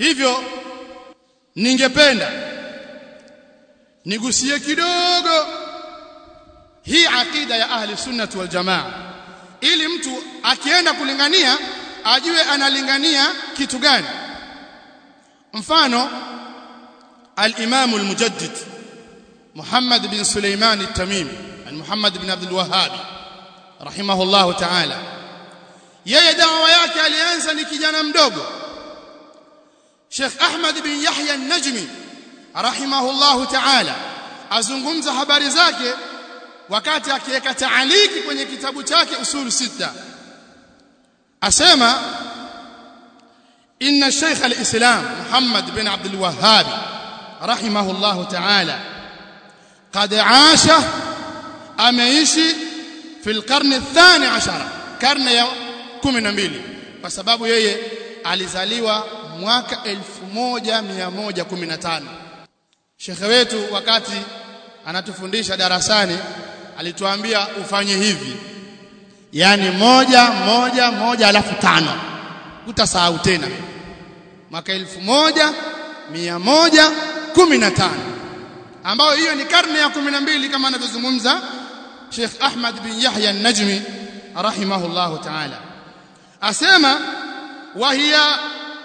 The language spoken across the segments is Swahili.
hivyo ningependa nigusie kidogo hii akida ya ahli sunnati wal jamaa ili mtu akienda kulingania ajue analingania kitu gani mfano al-Imam al-Mujaddid Muhammad bin Sulaiman al-Tamimi al-Muhammad bin Abdul Wahhab rahimahullah ta'ala yeye dawa yake alianza ni kijana mdogo Sheikh Ahmad bin Yahya an-Najmi rahimahullah ta'ala azungumza habari zake wakati akiweka taaliki kwenye kitabu chake usul sita asema inna shaykh al-islam Muhammad bin Abdul Wahhab rahimahullah ta'ala قد عاش ameishi في القرن الثاني عشر karne ya 12 kwa sababu yeye alizaliwa mwaka 1115 Shekhe wetu wakati anatufundisha darasani alituambia ufanye hivi yani moja moja moja alafu tano utasahau tena mwaka 1115 ambayo hiyo ni karne ya 12 kama anavyozungumza Sheikh Ahmad bin Yahya an-Najmi rahimahullahu ta'ala asema wa hiya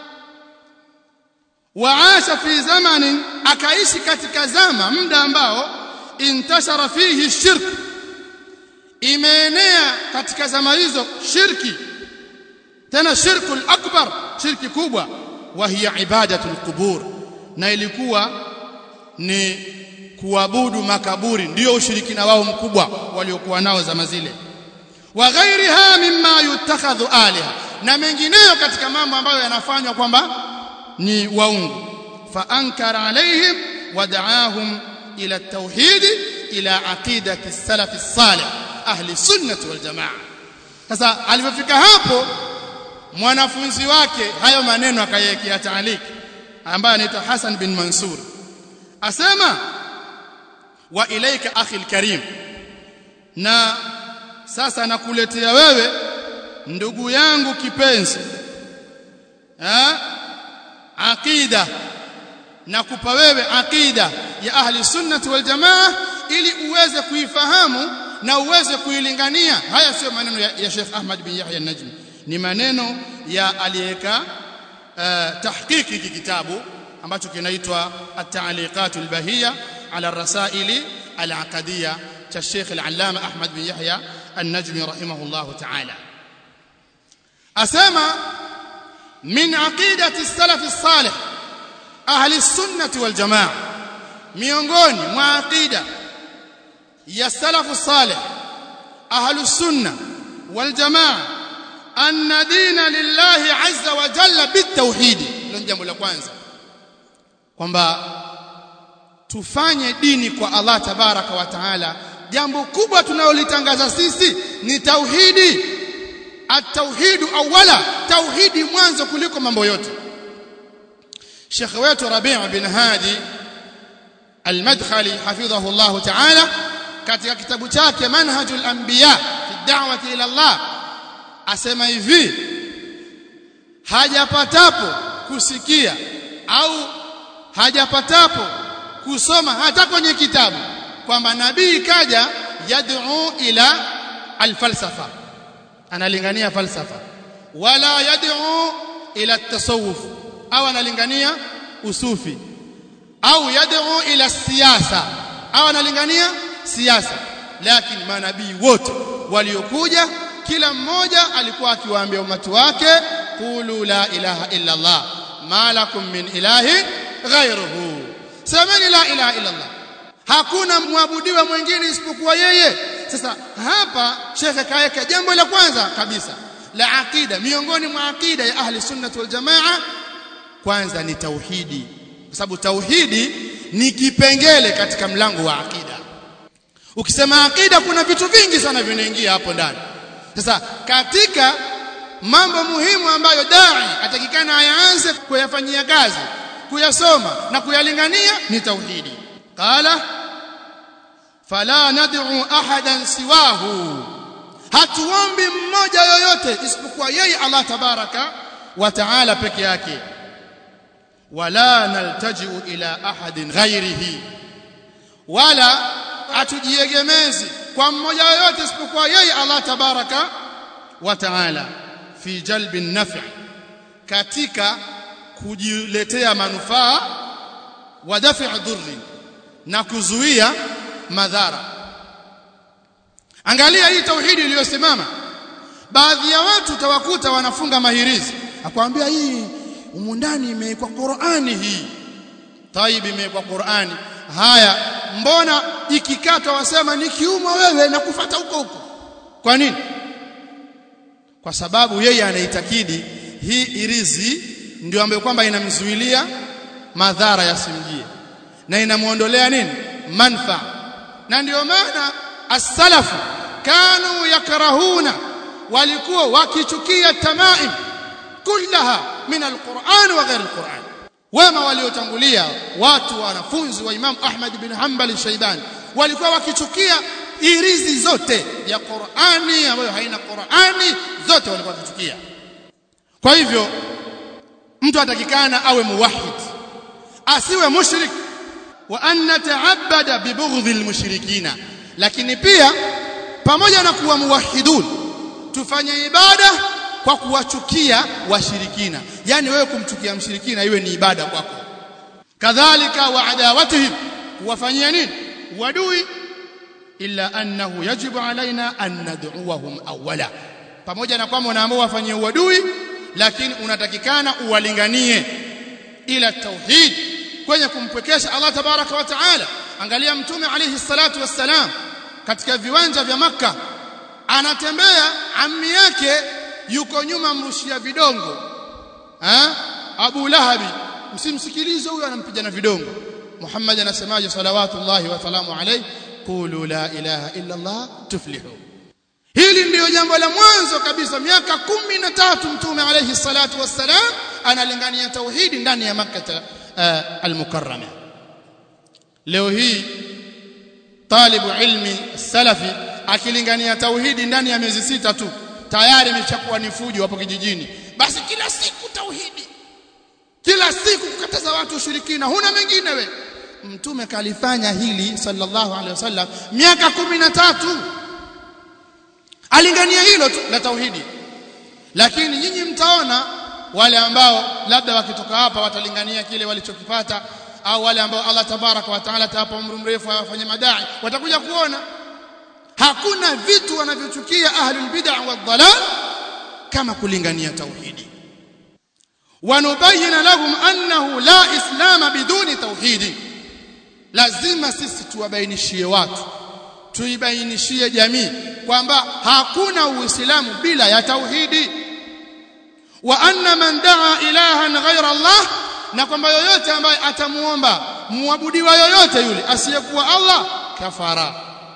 waasha fi zamanin akaishi katika zama muda ambao intashara fihi shirk imeenea katika zama hizo shirki tena shirkul akbar shirki kubwa wa hiya ibadatul qubur na ilikuwa ni kuabudu makaburi ndio ushirikina wao mkubwa waliokuwa nao zama zile wa ghairiha mimma yutakhadhu aliha na mengineyo katika mambo ambayo yanafanywa kwamba ni waungu fa ankara alaihim wad'ahum ila at-tauhid ila aqidati as-salaf as-salih ahli sunnah wal jamaa sasa alipofika hapo mwanafunzi wake hayo maneno akayekea taaliki ambaye anaitwa Hassan bin Mansur asema wa ilaika akhi al-karim na sasa nakuletea wewe ndugu yangu kipenzi ha aqida nakupa wewe aqida ya ahli sunnati wal jamaa ili uweze kuifahamu na uweze kuilingania haya sio maneno ya, ya Sheikh Ahmad bin Yahya an-Najmi ni maneno ya aliyeka uh, tahqiqi hiki kitabu ambacho kinaitwa at-ta'liqat al-bahiyya ala ar-rasaili al-aqdiyya cha Sheikh al-Allama Ahmad bin Yahya an-Najmi rahimahullah ta'ala asema min aqidati as-salaf as-salih ahli as-sunnah wal jamaa miongoni mwa aqida ya salaf as-salih ahli as-sunnah wal jamaa anna dina lillahi azza wa jalla bitawhid ndio jambo la kwanza kwamba tufanye dini kwa Allah tabaraka wa taala jambo kubwa tunalolitangaza sisi ni tauhidi at-tauhid awwala tauhidi mwanzo kuliko mambo yote Sheikh wetu Rabi' bin Hadi al-Madkhali hafidhahu Allah ta'ala katika kitabu chake Manhajul Anbiya fi da'wati ila Allah asema hivi hajapatapo kusikia au hajapatapo kusoma hata kwenye kitabu kwamba nabii kaja yad'u ila alfalsafa analingania falsafa wala yad'u ila at-tasawuf au analingania usufi au yad'u ila siyasa au analingania siasa lakini manabii wote waliokuja kila mmoja alikuwa akiwaambia umati wake qulu la ilaha illa allah ma lakum min ilahin ghayruhu semeni la ilaha illa allah hakuna mwabudiwa mwingine isipokuwa yeye sasa hapa shekhe kaweka jambo la kwanza kabisa la aqida miongoni mwa aqida ya ahli sunnah wal jamaa kwanza ni tauhidi kwa sababu tauhidi ni kipengele katika mlango wa aqida ukisema aqida kuna vitu vingi sana vinaingia hapo ndani sasa katika mambo muhimu ambayo dai atakikana ayaanze kuyafanyia kazi kuyasoma na kuyalingania ni tauhidi qala fala nad'u ahadan siwahu hatuombi mmoja yoyote isipokuwa yeye Allah tabaraka wa taala peke yake wala naltajiu ila ahadin ghairihi wala atujiegemezi kwa mmoja yoyote isipokuwa yeye Allah tabaraka wa taala fi jalbi nafi katika kujiletea manufaa wa dafi' dhurri na kuzuia madhara angalia hii tauhidi iliyosimama baadhi ya watu tawakuta wanafunga mahirizi akwambia hii humu ndani imewekwa Qur'ani hii taib imewekwa Qur'ani haya mbona ikikata wasema nikiumwa wewe na kufata huko huko kwa nini kwa sababu yeye anaitakidi hii irizi ndio ambayo kwamba inamzuilia madhara yasimjie na inamuondolea nini manfa na ndio maana as-salafu kanu yakrahuna walikuwa wakichukia tamaim kullaha min al-Qur'an wa ghairi al-Qur'an wema waliotangulia watu wanafunzi wa Imam Ahmad bin Hanbal Shaibani walikuwa wakichukia irizi zote ya Qur'ani ambayo haina Qur'ani zote walikuwa wakichukia kwa hivyo mtu atakikana awe muwahhid asiwe mushrik wa an nata'abbada bi bughdhi al-mushrikina lakini pia pamoja na kuwa muwahhidun tufanye ibada kwa kuwachukia washirikina yani wewe kumchukia mshirikina iwe ni ibada kwako kadhalika wa adawatihim kuwafanyia nini wadui illa annahu yajibu alaina an nad'uwahum awwala pamoja na kwamba unaambiwa wafanyie uadui lakini unatakikana uwalinganie ila tauhid kwenye kumpwekesha Allah tabaraka wa taala angalia mtume alayhi salatu wassalam katika viwanja vya maka anatembea ammi yake yuko nyuma mrushia vidongo ha? Abu Lahabi msimsikilize huyo anampiga na vidongo Muhammad anasemaje salawatullahi wa salamu alayhi qulu la ilaha illa Allah tuflihu hili ndiyo jambo la mwanzo kabisa miaka kumi na tatu mtume alayhi salatu wassalam analingania tauhidi ndani ya makkah uh, al-mukarrama leo hii talibu ilmi salafi akilingania tauhidi ndani ya miezi sita tu tayari imeshakuwa ni fujo hapo kijijini basi kila siku tauhidi kila siku kukataza watu ushirikina huna mengine we mtume kalifanya hili sallallahu alaihi wasallam miaka kumi na tatu alingania hilo tu la tauhidi lakini nyinyi mtaona wale ambao labda wakitoka hapa watalingania kile walichokipata au wale ambao Allah tabaraka wa taala atawapa umri mrefu wafanye madai watakuja kuona hakuna vitu wanavyochukia ahlul bid'ah wad dalal kama kulingania tauhidi wanubayina lahum annahu la islam biduni tauhidi lazima sisi tuwabainishie watu tuibainishie jamii kwamba hakuna uislamu bila ya tauhidi wa anna man daa ilahan ghayra Allah na kwamba yoyote ambaye atamuomba muabudiwa yoyote yule asiyekuwa Allah kafara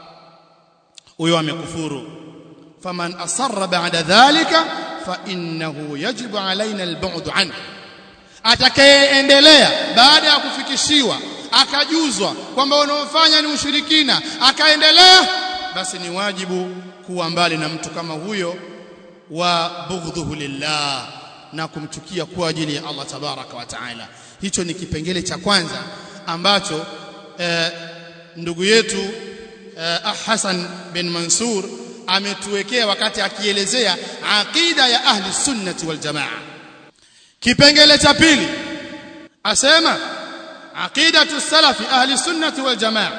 huyo amekufuru faman asarra ba'da dhalika fa innahu yajibu alaina albu'd anhu atakayeendelea baada ya kufikishiwa akajuzwa kwamba unaofanya ni ushirikina akaendelea basi ni wajibu kuwa mbali na mtu kama huyo wa bughdhuhu lillah na kumchukia kwa ajili ya Allah tabaraka wa taala hicho ni kipengele cha kwanza ambacho eh, ndugu yetu eh, Hassan bin Mansur ametuwekea wakati akielezea aqida ya ahli sunnati wal jamaa kipengele cha pili asema aqidatu salafi ahli sunnati wal jamaa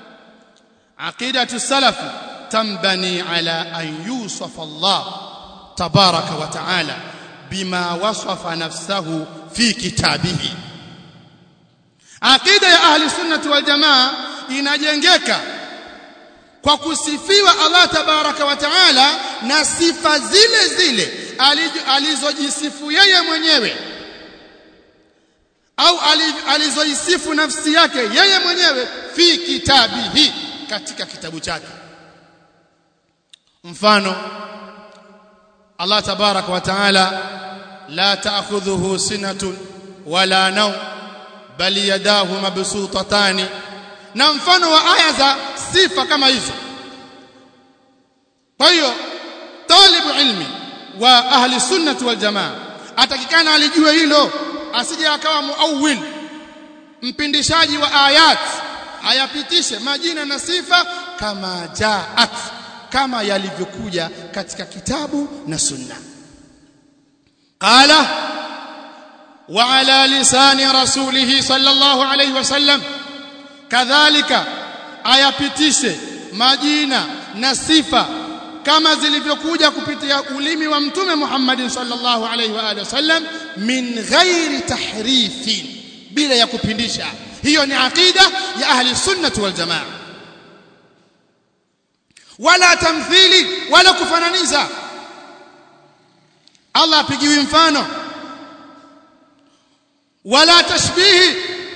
aqidatu salafi tambani ala an yusafa Allah tabaraka wa taala bima wasafa nafsahu fi kitabihi aqida ya ahli sunnati wal jamaa inajengeka kwa kusifiwa Allah tabaraka wa taala na sifa zile zile alizojisifu yeye mwenyewe au alizoisifu nafsi yake yeye mwenyewe fi kitabihi katika kitabu chake mfano Allah tabaraka wa taala la ta'khudhuhu sinatun wala naw bali yadahu mabsutatani na mfano wa aya za sifa kama hizo kwa hiyo talibu ilmi wa ahli sunnati wal jamaa atakikana alijue hilo asije akawa muawwil mpindishaji wa ayat ayapitishe majina na sifa kama jaat kama yalivyokuja katika kitabu na sunna qala wa ala lisani rasulih sallallahu alayhi wasallam kadhalika ayapitishe majina na sifa kama zilivyokuja kupitia ulimi wa mtume Muhammad sallallahu alayhi wa alihi wasallam min ghairi tahrifin bila ya kupindisha hiyo ni aqida ya ahli sunnah wal jamaa wala tamthili wala kufananiza Allah apigiwi mfano wala tashbihi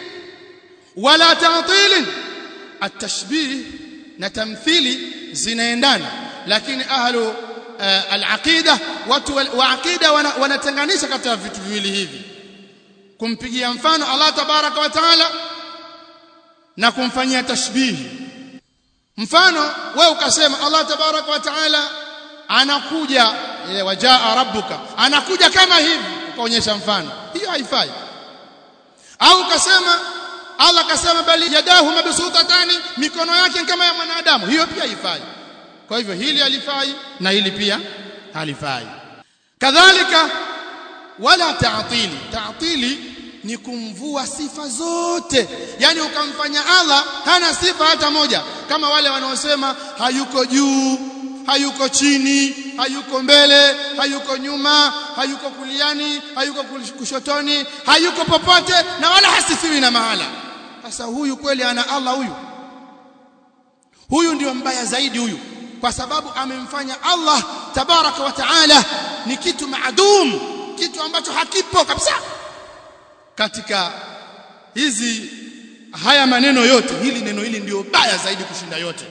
wala ta'til at-tashbih na tamthili zinaendana lakini ahlu uh, al-aqida watu wa aqida wanatenganisha kati ya vitu viwili hivi kumpigia mfano Allah tabaraka wa taala na kumfanyia tashbihi mfano wewe ukasema Allah tabaraka wa taala anakuja ile wajaa rabbuka anakuja kama hivi ukaonyesha mfano hiyo haifai au ukasema Allah kasema bali yadahu mabsutatani mikono yake kama ya mwanadamu hiyo pia haifai kwa hivyo hili halifai na hili pia halifai kadhalika wala ta'tili ta'tili ni kumvua sifa zote yani ukamfanya Allah hana sifa hata moja kama wale wanaosema hayuko juu hayuko chini hayuko mbele hayuko nyuma hayuko kuliani hayuko kushotoni hayuko popote na wala hasifiwi na mahala sasa huyu kweli ana Allah huyu huyu ndio mbaya zaidi huyu kwa sababu amemfanya Allah tabaraka wa taala ni kitu maadum kitu ambacho hakipo kabisa katika hizi haya maneno yote hili neno hili ndio baya zaidi kushinda yote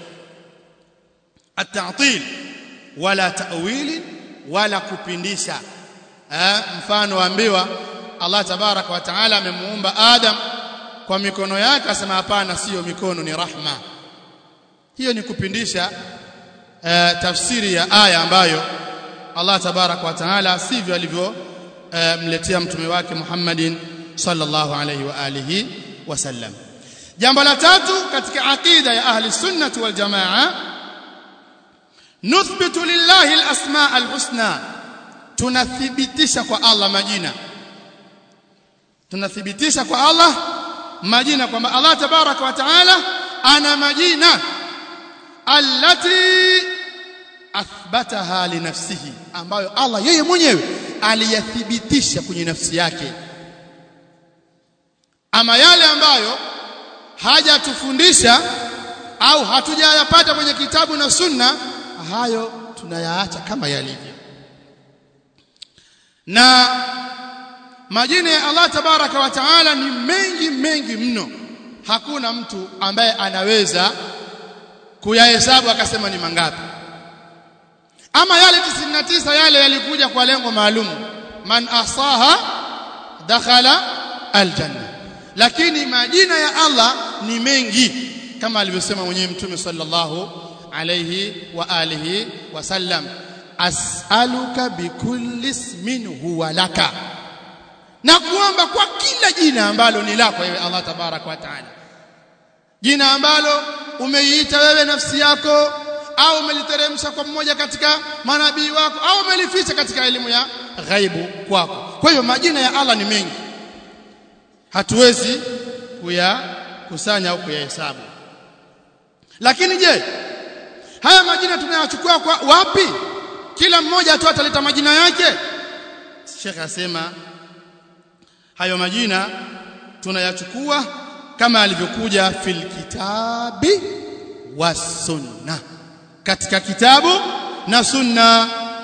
at-ta'til wala ta'wili wala kupindisha eh, mfano ambiwa Allah tabaraka wa taala amemuumba Adam kwa mikono yake asema hapana sio mikono ni rahma hiyo ni kupindisha eh, tafsiri ya aya ambayo Allah tabaraka wa taala sivyo alivyo eh, mletea mtume wake Muhammadin sallallahu alayhi wa alihi wasallam jambo la tatu katika aqida ya ahli sunnah wal jamaa nuthbitu lillahi alasma alhusna tunathibitisha kwa Allah majina tunathibitisha kwa Allah majina kwamba Allah tabaraka wa taala ana majina allati athbataha li nafsihi ambayo Allah yeye mwenyewe aliyathibitisha kwenye nafsi yake ama yale ambayo hajatufundisha au hatujayapata kwenye kitabu na sunna hayo tunayaacha kama yalivyo na majina ya Allah tabaraka wa taala ni mengi mengi mno hakuna mtu ambaye anaweza kuyahesabu akasema ni mangapi ama yale 99 yale yalikuja kwa lengo maalum man asaha dakhala aljanna lakini majina ya Allah ni mengi kama alivyosema mwenyewe mtume sallallahu alayhi wa alihi wasallam as'aluka bikulli ismin huwa laka na kuomba kwa kila jina ambalo ni lako wewe Allah tabarak wa taala jina ambalo umeiita wewe nafsi yako au umeliteremsha kwa mmoja katika manabii wako au umelificha katika elimu ya ghaibu kwako kwa hiyo majina ya Allah ni mengi hatuwezi kuyakusanya au kuyahesabu lakini je haya majina tunayachukua kwa wapi kila mmoja tu ataleta majina yake Sheikh asema hayo majina tunayachukua kama alivyokuja fil kitabi wa sunna katika kitabu na sunna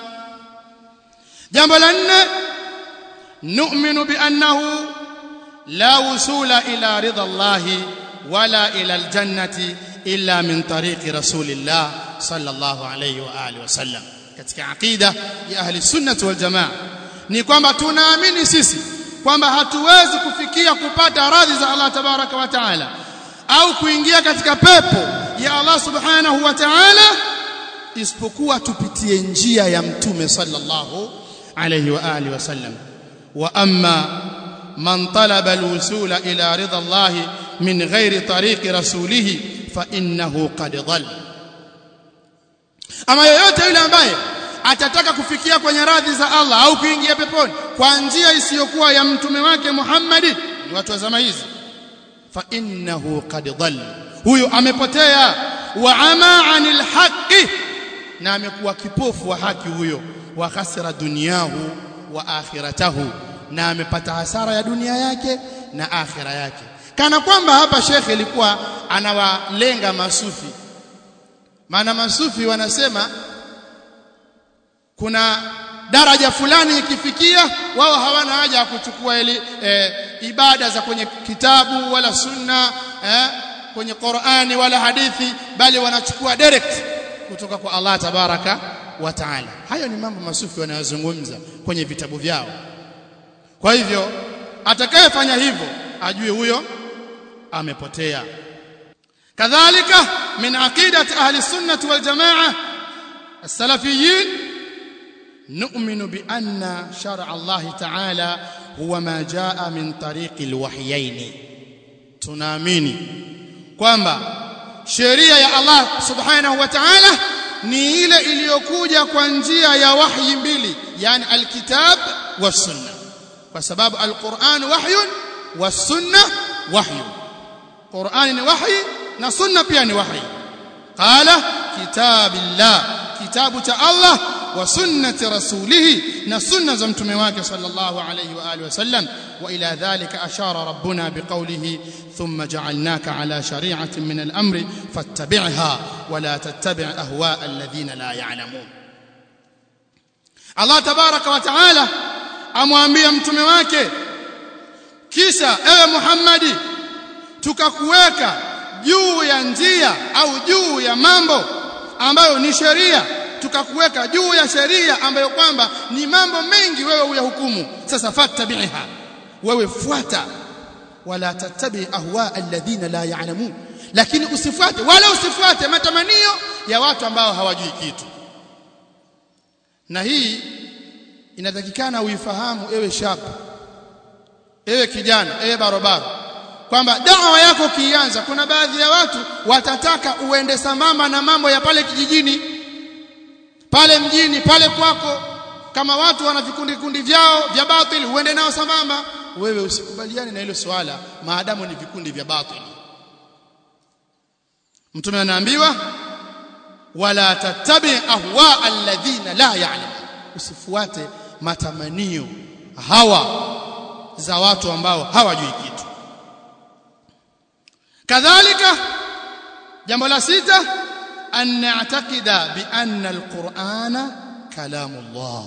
jambo la nne nu'minu bi annahu la wusula ila ridha Allah wala ila aljannati illa min tariqi rasulillah sallallahu alayhi wa alihi wasallam katika aqida ya ahli sunnah wal jamaa ni kwamba tunaamini sisi kwamba hatuwezi kufikia kupata radhi za Allah tabaraka wa taala au kuingia katika pepo ya Allah subhanahu wa ta'ala isipokuwa tupitie njia ya mtume sallallahu alayhi wa alihi wasallam wa amma man talaba alwusula ila ridha Allah min ghairi tariqi rasulih fa innahu qad dhal ama yeyote yule ambaye atataka kufikia kwenye radhi za Allah au kuingia peponi kwa njia isiyokuwa ya mtume wake Muhammad ni watu wa zama hizi fa innahu qad dhal huyo amepotea wa ama anil haqqi na amekuwa kipofu wa haki huyo wa khasira dunyahu wa akhiratahu na amepata hasara ya dunia yake na akhira yake kana kwamba hapa shekhe ilikuwa anawalenga masufi maana masufi wanasema kuna daraja fulani ikifikia wao hawana haja ya kuchukua ili e, ibada za kwenye kitabu wala sunna eh, kwenye Qur'ani wala hadithi bali wanachukua direct kutoka kwa Allah tabaraka wa taala hayo ni mambo masufi wanayozungumza kwenye vitabu vyao kwa hivyo atakayefanya hivyo ajue huyo amepotea kadhalika min aqidati ahli sunnah wal jamaa as-salafiyyin نؤمن بأن شرع الله تعالى هو ما جاء من طريق الوحيين tunaamini kwamba sheria ya Allah subhanahu wa ta'ala ni ile iliyokuja kwa njia ya wahyi mbili yani alkitab was-sunna kwa sababu alquran wahyun was-sunna wahyun Qur'ani ni wahyi na sunna pia ni wahyi qala kitabillah kitabu cha Allah wa sunnati rasulih na sunna za mtume wake sallallahu alayhi wa alihi wasallam wa ila dhalika ashara rabbuna biqawlihi thumma ja'alnaka ala shari'atin min al-amri fattabi'ha wa la tattabi' ahwa'a alladhina la ya'lamun Allah tabaraka wa ta'ala amwambia mtume wake kisha ewe Muhammadi tukakuweka juu ya njia au juu ya mambo ambayo ni sheria tukakuweka juu ya sheria ambayo kwamba ni mambo mengi wewe uyahukumu sasa fattabiha wewe fuata wala tattabi ahwa alladhina la ya'lamun lakini usifuate wala usifuate matamanio ya watu ambao hawajui kitu na hii inatakikana uifahamu ewe shab ewe kijana ewe barobaro kwamba dawa yako kianza kuna baadhi ya watu watataka uende sambamba na mambo ya pale kijijini pale mjini pale kwako kama watu wana vikundi vikundi vyao vya batili uende nao sambamba wewe usikubaliane na hilo swala maadamu ni vikundi vya batili mtume anaambiwa wala tattabi ahwa alladhina la ya'lam usifuate matamanio hawa za watu ambao hawajui kitu kadhalika jambo la sita an na'taqida bi anna alqur'ana kalamullah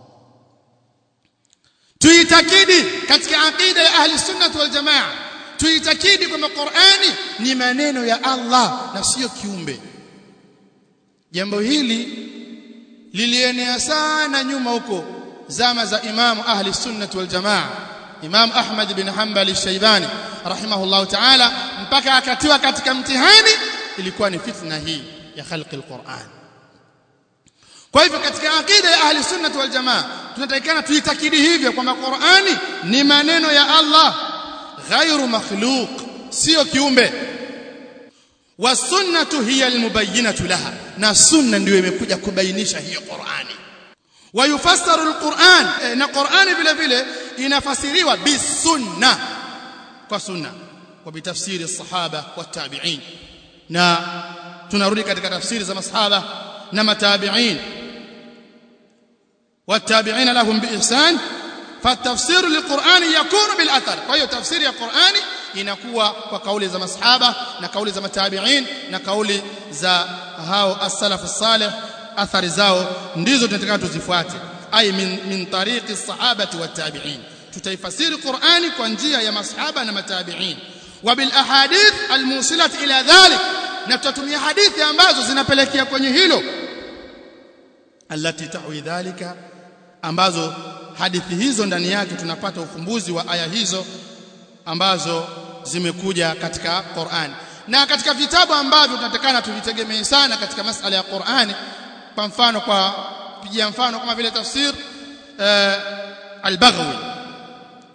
tuitakidi katika aqida ya ahli sunnah wal jamaa tuitakidi kwamba Qur'ani ni maneno ya Allah na sio kiumbe jambo hili lilienea sana nyuma huko zama za imamu ahli sunnah wal jamaa Imam Ahmad bin Hanbal al-Shaybani rahimahullah ta'ala mpaka akatiwa katika mtihani ilikuwa ni fitna hii ya khalqi al-Qur'an kwa hivyo katika akida ya ahli sunnah wal jamaa tunatakikana tuitakidi hivyo kwamba Qur'ani ni maneno ya Allah ghairu makhluq sio kiumbe wasunnatu hiya almubayyinatu laha na sunna ndio imekuja kubainisha hiyo Qur'ani wayufassaru alquran e, na Qur'ani vile vile inafasiriwa bisunna kwa sunna kwa bitafsiri sahaba wa tabi'in na tunarudi katika tafsiri za masahaba na matabi'in والتابعين لهم بإحسان فالتفسير للقرآن يكون بالأثر فهي تفسير القرآن inakuwa kwa kauli za masahaba na kauli za matabi'in na kauli za hao as-salaf salih athari zao ndizo tunataka tuzifuate ay min min tariqi as-sahabati wat-tabi'in tutaifasiri Qur'ani kwa njia ya masahaba na matabi'in wa bil ahadith al-musilat ila dhalik na tutatumia hadithi ambazo zinapelekea kwenye hilo allati ta'wi dhalika ambazo hadithi hizo ndani yake tunapata ufumbuzi wa aya hizo ambazo zimekuja katika Qur'an na katika vitabu ambavyo tunatakana tuvitegemee sana katika masala ya Qur'ani kwa mfano kwa pigia mfano kama vile tafsir uh, al-Baghawi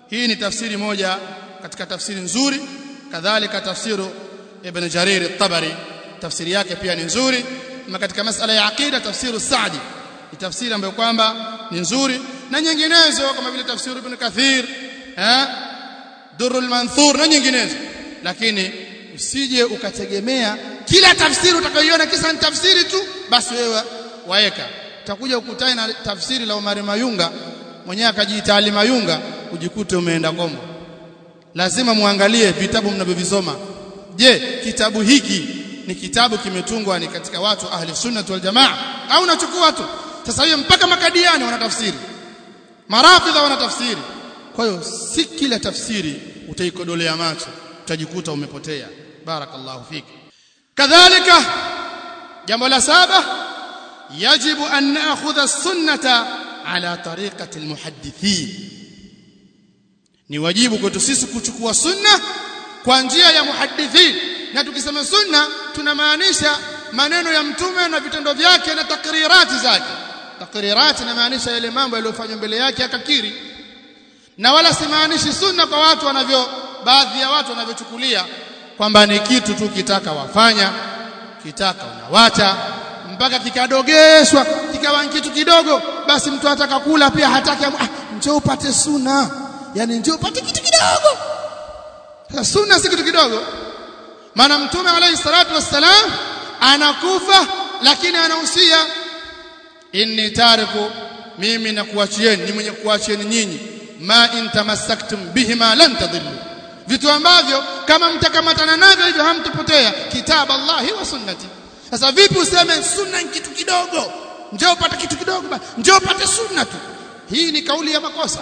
hii ni tafsiri moja katika tafsiri nzuri kadhalika tafsiru ibn jarir at-tabari tafsiri yake pia ni nzuri na katika masala ya aqida tafsiru Saadi ni tafsiri ambayo kwamba ni nzuri na nyinginezo kama vile tafsiri ibn Kathir eh Durrul Manthur na nyinginezo lakini usije ukategemea kila tafsiri utakayoiona kisa ni tafsiri tu basi wewe waeka utakuja ukutane na tafsiri la Omar Mayunga mwenyewe akajiita Ali Mayunga ujikute umeenda kombo lazima muangalie vitabu mnavyovisoma je kitabu hiki ni kitabu kimetungwa ni katika watu ahli sunna wal jamaa au unachukua tu sasa hiyo mpaka makadiani wanatafsiri marafidha wanatafsiri kwa hiyo si kila tafsiri utaikodolea macho utajikuta umepotea barakallahu fiki kadhalika jambo la saba yajibu an na'khudha as-sunnata ala tariqati al-muhaddithin ni wajibu kwetu sisi kuchukua sunna kwa njia ya muhaddithin na tukisema sunna tunamaanisha maneno ya mtume na vitendo vyake na takrirati zake takrirati inamaanisha yale mambo yaliyofanywa mbele yake akakiri na wala simaanishi sunna kwa watu wanavyo baadhi ya watu wanavyochukulia kwamba ni kitu tu kitaka wafanya kitaka unawacha mpaka kikadogeshwa kikawa kitu kidogo basi mtu ataka kula pia hataki ah, njoo upate sunna yani njoo upate kitu kidogo sasa sunna si kitu kidogo maana mtume alayhi salatu wassalam anakufa lakini anahusia inni tariku mimi nakuachieni ni mwenye kuachieni nyinyi ma in tamassaktum bihima lan tadillu vitu ambavyo kama mtakamatana navyo hivyo hamtapotea kitab Allahi wa sunnati sasa vipi useme sunna ni kitu kidogo njoo upate kitu kidogo njoo upate sunna tu hii ni kauli ya makosa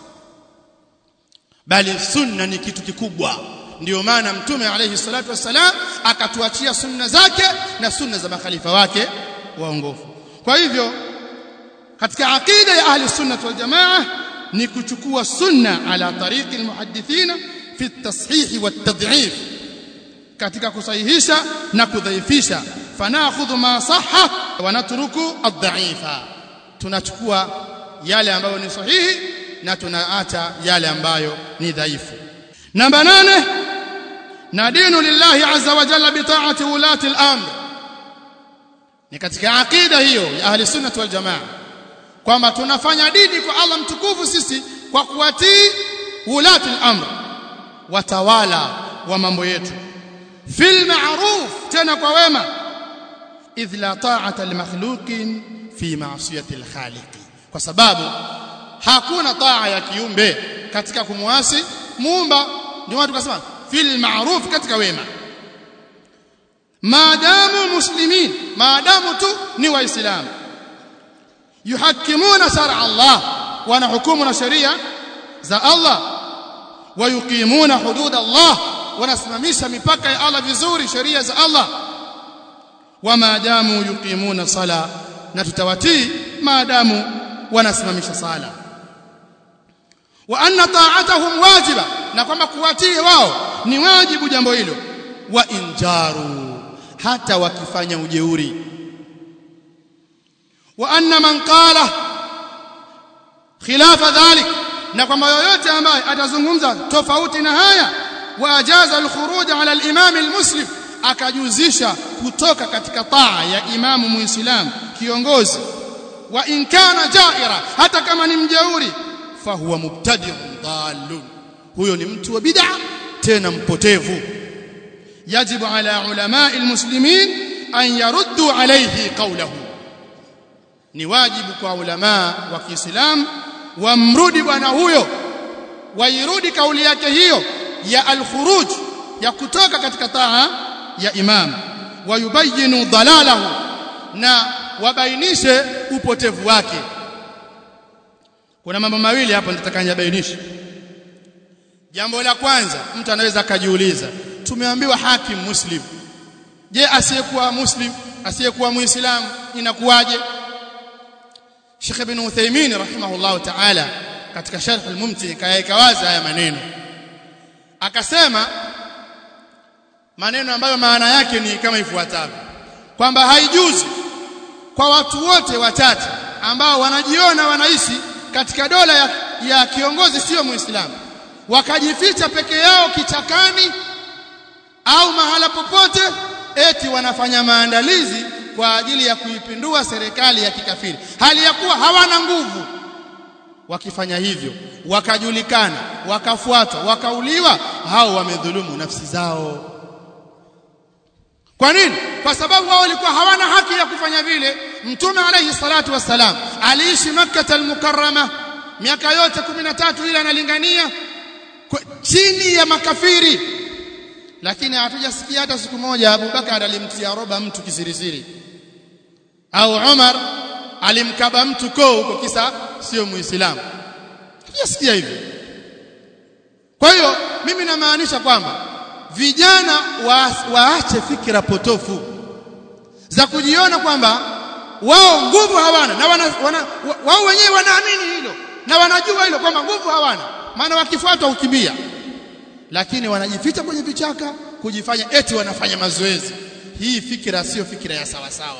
bali sunna ni kitu kikubwa ndio maana mtume alayhi salatu wassalam akatuachia sunna zake na sunna za makhalifa wake waongofu kwa hivyo katika aqida ya ahli sunnah wal jamaa ni kuchukua sunna ala tariqi almuhaddithina fi at-tashih wa at-tad'if katika kusahihisha na kudhaifisha fanakhudhu ma sahha wa natruku ad-da'ifa tunachukua yale ambayo ni sahihi na tunaacha yale ambayo ni dhaifu namba nane na dinu lillahi azza wa jalla bi ta'ati ulati al-amr ni katika aqida hiyo ya ahli sunnah wal jamaa kwamba tunafanya dini kwa Allah mtukufu sisi kwa kuwatii ulati al-amr watawala wa mambo yetu fil ma'ruf tena kwa wema idh la ta'ata li makhluqin fi ma'siyati al-khaliq kwa sababu hakuna taa ya kiumbe katika kumwasi muumba ndio watu kasema fil ma'ruf katika wema maadamu muslimin maadamu tu ni waislamu yuhakimuna shar'a Allah wanahukumu na sheria za Allah wayuqimuna hudud Allah wanasimamisha mipaka ya Allah vizuri sheria za Allah wamaadamu yuqimuna sala na tutawatii maadamu wanasimamisha sala wa anna ta'atuhum wajiba na kwamba kuwatii wao ni wajibu jambo hilo wa injaru hata wakifanya ujeuri wa anna man qala khilafa dhalik na kwamba yoyote ambaye atazungumza tofauti na haya wa ajaza al-khuruj ala al-imam al-muslim akajuzisha kutoka katika taa ya imamu muislamu kiongozi wa in kana jaira hata kama ni mjeuri fahuwa mubtadi'un dhalun huyo ni mtu wa bid'a tena mpotevu yajibu ala ulama'i almuslimin an yaruddu alayhi qawlahu ni wajibu kwa ulama wa Kiislamu wamrudi bwana huyo wairudi kauli yake hiyo ya al-khuruj ya kutoka katika taa ya imam wayubayinu dalalahu na wabainishe upotevu wake kuna mambo mawili hapo nitataka niyabainishe jambo la kwanza mtu anaweza akajiuliza tumeambiwa hakim muslim je asiyekuwa muslim asiyekuwa muislamu inakuwaje Sheikh Ibn Uthaymeen rahimahullah ta'ala katika sharh al-mumti kayaweka wazi haya maneno akasema maneno ambayo maana yake ni kama ifuatavyo kwamba haijuzi kwa watu wote wachache ambao wanajiona wanaishi katika dola ya, ya kiongozi sio muislamu wakajificha peke yao kichakani au mahala popote eti wanafanya maandalizi kwa ajili ya kuipindua serikali ya kikafiri hali ya kuwa hawana nguvu wakifanya hivyo wakajulikana wakafuatwa wakauliwa hao wamedhulumu nafsi zao kwa nini kwa sababu wao walikuwa hawana haki ya kufanya vile mtume alayhi salatu wassalam aliishi makkah al-mukarrama miaka yote 13 ile analingania chini ya makafiri lakini hatujasikia hata siku moja Abubakar alimtia roba mtu kisirisiri au Umar alimkaba mtu koo huko kisa sio muislamu hatujasikia hivyo kwa hiyo mimi namaanisha kwamba vijana wa, waache fikra potofu za kujiona kwamba wao nguvu hawana na wana, wana, wao wenyewe wanaamini hilo na wanajua hilo kwamba nguvu hawana maana wakifuatwa ukimbia lakini wanajificha kwenye vichaka kujifanya eti wanafanya mazoezi hii fikira sio fikira ya sawa sawa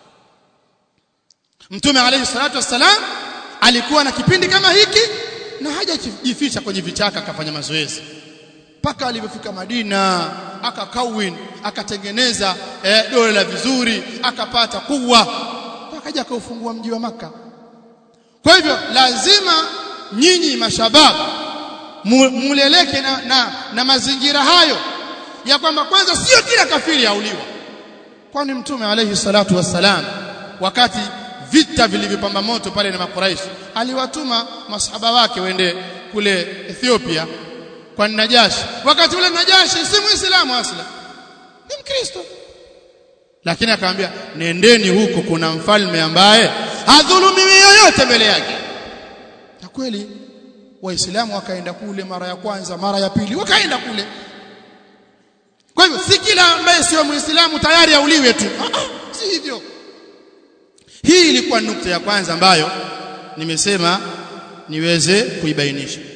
Mtume alayhi salatu wassalam alikuwa na kipindi kama hiki na hajajificha kwenye vichaka akafanya mazoezi mpaka alipofika Madina akakawin akatengeneza eh, dola vizuri akapata kuwa akaja akaufungua mji wa maka kwa hivyo lazima nyinyi mashababu muleleke na, na, na mazingira hayo ya kwamba kwanza sio kila kafiri auliwa kwani mtume alayhi salatu wassalam wakati vita vilivyopamba moto pale na makuraishi aliwatuma masahaba wake wende kule Ethiopia kwa Najashi wakati ule Najashi si muislamu asla ni mkristo lakini akamwambia nendeni huko kuna mfalme ambaye hadhulumiwi yoyote mbele yake na kweli waislamu wakaenda kule mara ya kwanza mara ya pili wakaenda kule kwa hivyo si kila ambaye sio muislamu tayari auliwe tu ah, ah, si hivyo hii ilikuwa nukta ya kwanza ambayo nimesema niweze kuibainisha